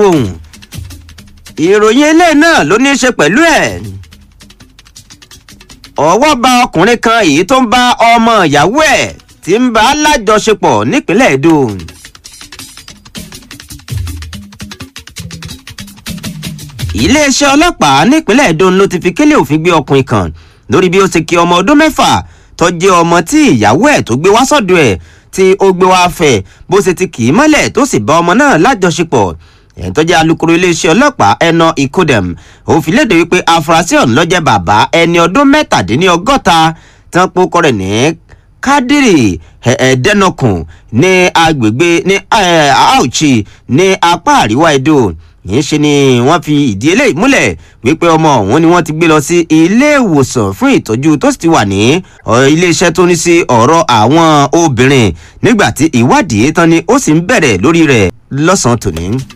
lóhùn ìròyìn ilé náà ló ní í ṣe pẹ̀lú ẹ̀ ọwọ́ bá ọkùnrin kan èyí tó ń bá ọmọ ìyàwó ẹ̀ tí ń bá lájọṣepọ̀ nípínlẹ̀ Èdò. iléeṣẹ́ ọlọ́pàá nípínlẹ̀ Èdò ló ti fi kélé òfin gbé ọkùnrin kan lórí bí ó ti kí ọmọ ọdún mẹ́fà tó jẹ́ ọmọ tí ìyàwó ẹ̀ tó gbé wá sọ́dọ̀ ẹ̀ tí ó gbé wá fẹ́ bó ṣe ti kì í mọ́lẹ̀ tó sì bá ọmọ náà lájọṣepọ̀ ẹ̀yìn tó jẹ́ alukoro iléeṣẹ́ ọlọ́pàá ẹnà ìkódẹ̀m ó fi léde wípé afurasí ọ̀hún ló jẹ́ bàbá ẹni ọdún mẹ́tàdínlọ́gọ́ta tí wọ́n pokọ rẹ̀ ní kádìrì ẹ̀ẹ́dẹ́nọkùn ní agbègbè ní Auchi ní apá àríwá Edo yìí ṣe ni wọ́n fi ìdí eléyìí múlẹ̀ wípé ọmọ ọ̀hún ni wọ́n ti gbé lọ sí ilé ìwòsàn fún ìtọ́jú tó sì ti wà ní iléeṣẹ́ tó ní sí ọ̀rọ̀ àwọn obìnrin nígbà tí ìwádìí tán ni ó sì ń bẹ̀rẹ̀ lórí rẹ̀ lọ́sàn-án tòní.